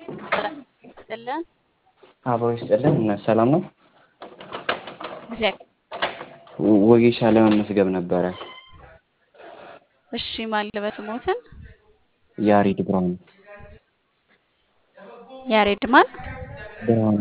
ይስጥልን። አበባ ይስጥልን። ሰላም ነው? እግዚአብሔር ወጌሻ ለመመዝገብ ነበረ። እሺ፣ ማን ልበል ስሞትን? ያሬድ ብርሃኑ ያሬድ ማን? ብርሃኑ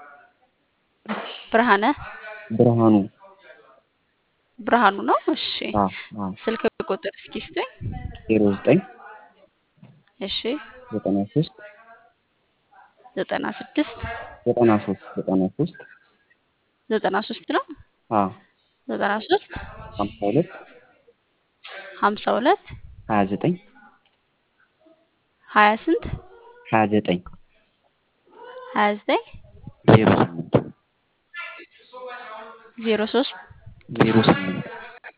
ብርሃነ ብርሃኑ ብርሃኑ ነው። እሺ፣ አዎ አዎ ስልክ ቁጥር እስኪ ስጡኝ። ዜሮ ዘጠኝ እሺ፣ ዘጠና ሶስት ዘጠና ስድስት ዘጠና ሶስት ዘጠና ሶስት ዘጠና ሶስት ነው። አዎ ዘጠና ሶስት ሀምሳ ሁለት ሀምሳ ሁለት ሀያ ዘጠኝ ሀያ ስንት ሀያ ዘጠኝ ሀያ ዘጠኝ ዜሮ ስምንት ዜሮ ሶስት ዜሮ ስምንት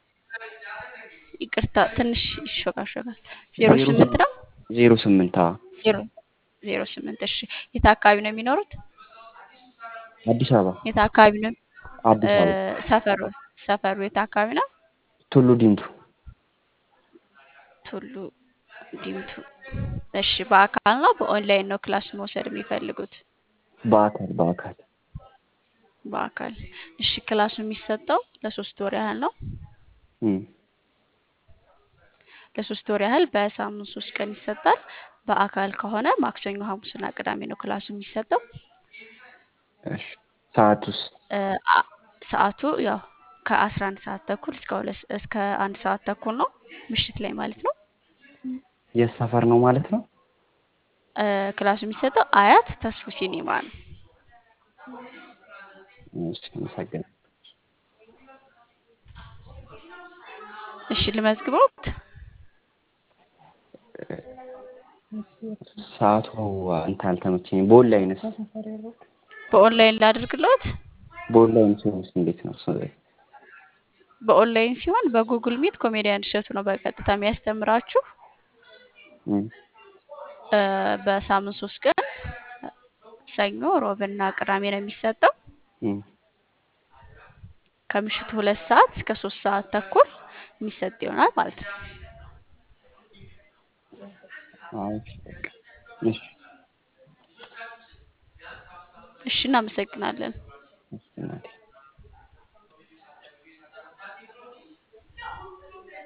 ይቅርታ ትንሽ ይሾካሾካል። ዜሮ ስምንት ነው። ዜሮ ስምንት አዎ ዜሮ ዜሮ ስምንት እሺ። የት አካባቢ ነው የሚኖሩት? አዲስ አበባ የት አካባቢ ነው? አዲስ እ፣ አበባ ሰፈሩ ሰፈሩ የት አካባቢ ነው? ቱሉ ዲምቱ ቱሉ ዲምቱ። እሺ በአካል ነው በኦንላይን ነው ክላስ መውሰድ የሚፈልጉት? በአካል በአካል በአካል። እሺ ክላሱ የሚሰጠው ለሶስት ወር ያህል ነው። እም፣ ለሶስት ወር ያህል በሳምንት ሶስት ቀን ይሰጣል። በአካል ከሆነ ማክሰኞ፣ ሐሙስና ቅዳሜ ነው ክላሱ የሚሰጠው። እሺ ሰዓቱስ እ፣ አ- ሰዓቱ ያው ከአስራ አንድ ሰዓት ተኩል እስከ ሁለት እስከ አንድ ሰዓት ተኩል ነው ምሽት ላይ ማለት ነው። የት ሰፈር ነው ማለት ነው? እ፣ ክላሱ የሚሰጠው አያት ተስፉ ሲኒማ ነው። እሺ አመሰግናለሁ። እሺ ልመዝግበውት። ሰዓቱ እንትን አልተመቸኝም። በኦንላይንስ በኦንላይን ላድርግለት። በኦንላይን ሲሆንስ እንዴት ነው? ስ- በኦንላይን ሲሆን በጉግል ሚት ኮሜዲያን እሸቱ ነው በቀጥታ የሚያስተምራችሁ። እም፣ እ፣ በሳምንት ሶስት ቀን ሰኞ፣ ሮብና ቅዳሜ ነው የሚሰጠው። እም፣ ከምሽቱ ሁለት ሰዓት እስከ ሶስት ሰዓት ተኩል የሚሰጥ ይሆናል ማለት ነው። አይ በቃ እሺ እሺ እናመሰግናለን።